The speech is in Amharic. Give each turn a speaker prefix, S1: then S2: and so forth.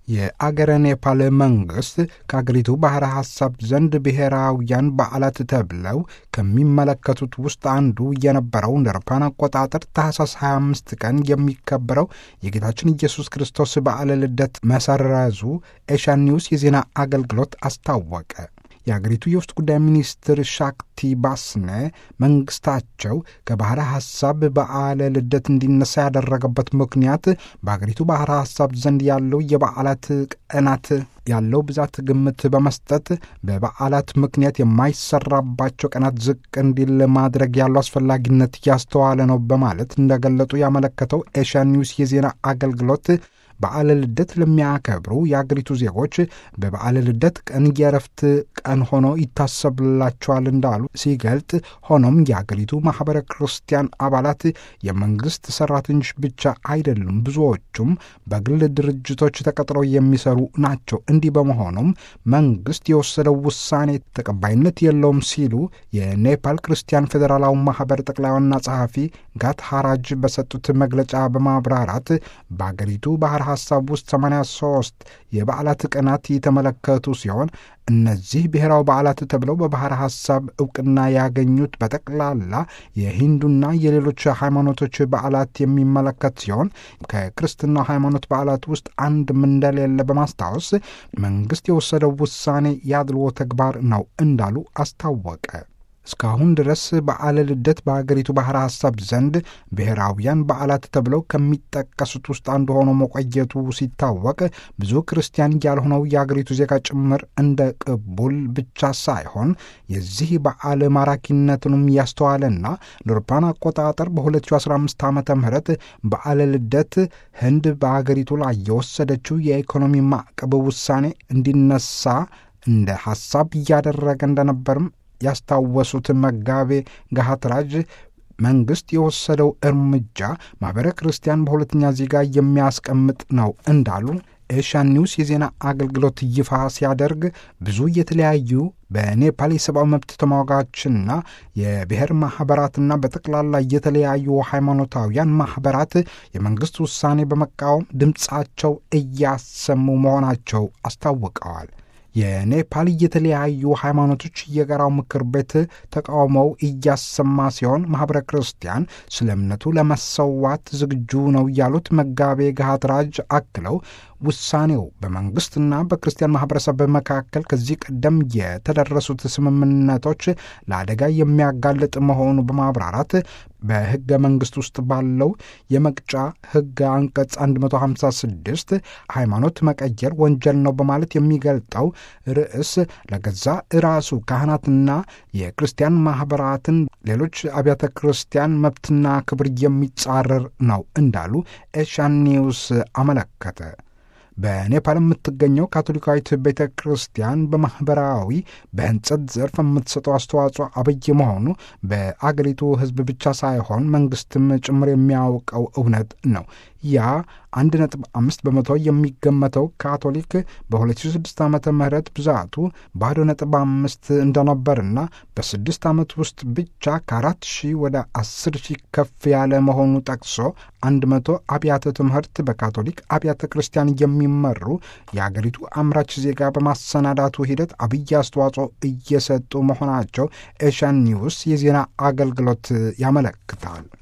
S1: የአገረ ኔፓል መንግስት ከአገሪቱ ባሕረ ሐሳብ ዘንድ ብሔራውያን በዓላት ተብለው ከሚመለከቱት ውስጥ አንዱ የነበረው እንደ አውሮፓውያን አቆጣጠር ታህሳስ 25 ቀን የሚከበረው የጌታችን ኢየሱስ ክርስቶስ በዓለ ልደት መሰረዙ ኤሻን ኒውስ የዜና አገልግሎት አስታወቀ። የአገሪቱ የውስጥ ጉዳይ ሚኒስትር ሻክቲ ባስነ መንግስታቸው ከባሕረ ሐሳብ በዓለ ልደት እንዲነሳ ያደረገበት ምክንያት በአገሪቱ ባሕረ ሐሳብ ዘንድ ያለው የበዓላት ቀናት ያለው ብዛት ግምት በመስጠት በበዓላት ምክንያት የማይሰራባቸው ቀናት ዝቅ እንዲል ማድረግ ያለው አስፈላጊነት እያስተዋለ ነው በማለት እንደገለጡ ያመለከተው ኤሽያን ኒውስ የዜና አገልግሎት በዓለ ልደት ለሚያከብሩ የአገሪቱ ዜጎች በበዓለ ልደት ቀን የእረፍት ቀን ሆኖ ይታሰብላቸዋል እንዳሉ ሲገልጥ፣ ሆኖም የአገሪቱ ማኅበረ ክርስቲያን አባላት የመንግሥት ሠራተኞች ብቻ አይደሉም፣ ብዙዎቹም በግል ድርጅቶች ተቀጥረው የሚሰሩ ናቸው። እንዲህ በመሆኑም መንግሥት የወሰደው ውሳኔ ተቀባይነት የለውም ሲሉ የኔፓል ክርስቲያን ፌዴራላዊ ማኅበር ጠቅላይ ዋና ጸሐፊ ጋት ሐራጅ በሰጡት መግለጫ በማብራራት በአገሪቱ ባሕረ ሐሳብ ውስጥ 83 የበዓላት ቀናት የተመለከቱ ሲሆን እነዚህ ብሔራዊ በዓላት ተብለው በባሕረ ሐሳብ ዕውቅና ያገኙት በጠቅላላ የሂንዱና የሌሎች ሃይማኖቶች በዓላት የሚመለከት ሲሆን ከክርስትናው ሃይማኖት በዓላት ውስጥ አንድም እንደሌለ በማስታወስ መንግሥት የወሰደው ውሳኔ ያድልዎ ተግባር ነው እንዳሉ አስታወቀ። እስካሁን ድረስ በዓለ ልደት በአገሪቱ ባሕረ ሐሳብ ዘንድ ብሔራውያን በዓላት ተብለው ከሚጠቀሱት ውስጥ አንዱ ሆኖ መቆየቱ ሲታወቅ ብዙ ክርስቲያን ያልሆነው የአገሪቱ ዜጋ ጭምር እንደ ቅቡል ብቻ ሳይሆን የዚህ በዓል ማራኪነትንም ያስተዋለና ለአውሮፓውያን አቆጣጠር በ2015 ዓ ም በዓለ ልደት ህንድ በአገሪቱ ላይ የወሰደችው የኢኮኖሚ ማዕቀብ ውሳኔ እንዲነሳ እንደ ሐሳብ እያደረገ እንደነበርም ያስታወሱት መጋቤ ጋሃትራጅ መንግሥት የወሰደው እርምጃ ማኅበረ ክርስቲያን በሁለተኛ ዜጋ የሚያስቀምጥ ነው እንዳሉ ኤሽያን ኒውስ የዜና አገልግሎት ይፋ ሲያደርግ ብዙ የተለያዩ በኔፓል የሰብአዊ መብት ተሟጋችና የብሔር ማኅበራትና በጠቅላላ የተለያዩ ሃይማኖታውያን ማኅበራት የመንግሥት ውሳኔ በመቃወም ድምፃቸው እያሰሙ መሆናቸው አስታውቀዋል። የኔፓል የተለያዩ ሃይማኖቶች የጋራው ምክር ቤት ተቃውሞው እያሰማ ሲሆን ማኅበረ ክርስቲያን ስለ እምነቱ ለመሰዋት ዝግጁ ነው ያሉት መጋቤ ጋትራጅ አክለው ውሳኔው በመንግሥትና በክርስቲያን ማኅበረሰብ መካከል ከዚህ ቀደም የተደረሱት ስምምነቶች ለአደጋ የሚያጋልጥ መሆኑ በማብራራት በሕገ መንግሥት ውስጥ ባለው የመቅጫ ሕግ አንቀጽ 156 ሃይማኖት መቀየር ወንጀል ነው በማለት የሚገልጠው ርዕስ ለገዛ ራሱ ካህናትና የክርስቲያን ማኅበራትን ሌሎች አብያተ ክርስቲያን መብትና ክብር የሚጻረር ነው እንዳሉ ኤሻን ኒውስ አመለከተ። በኔፓል የምትገኘው ካቶሊካዊት ቤተ ክርስቲያን በማኅበራዊ በህንጸት ዘርፍ የምትሰጠው አስተዋጽኦ አብይ መሆኑ በአገሪቱ ሕዝብ ብቻ ሳይሆን መንግሥትም ጭምር የሚያውቀው እውነት ነው። ያ አንድ ነጥብ አምስት በመቶ የሚገመተው ካቶሊክ በ2006 ዓመተ ምህረት ብዛቱ ባዶ ነጥብ አምስት እንደነበርና በስድስት ዓመት ውስጥ ብቻ ከአራት ሺህ ወደ አስር ሺህ ከፍ ያለ መሆኑ ጠቅሶ አንድ መቶ አብያተ ትምህርት በካቶሊክ አብያተ ክርስቲያን የሚመሩ የአገሪቱ አምራች ዜጋ በማሰናዳቱ ሂደት አብይ አስተዋጽኦ እየሰጡ መሆናቸው ኤሽያን ኒውስ የዜና አገልግሎት ያመለክታል።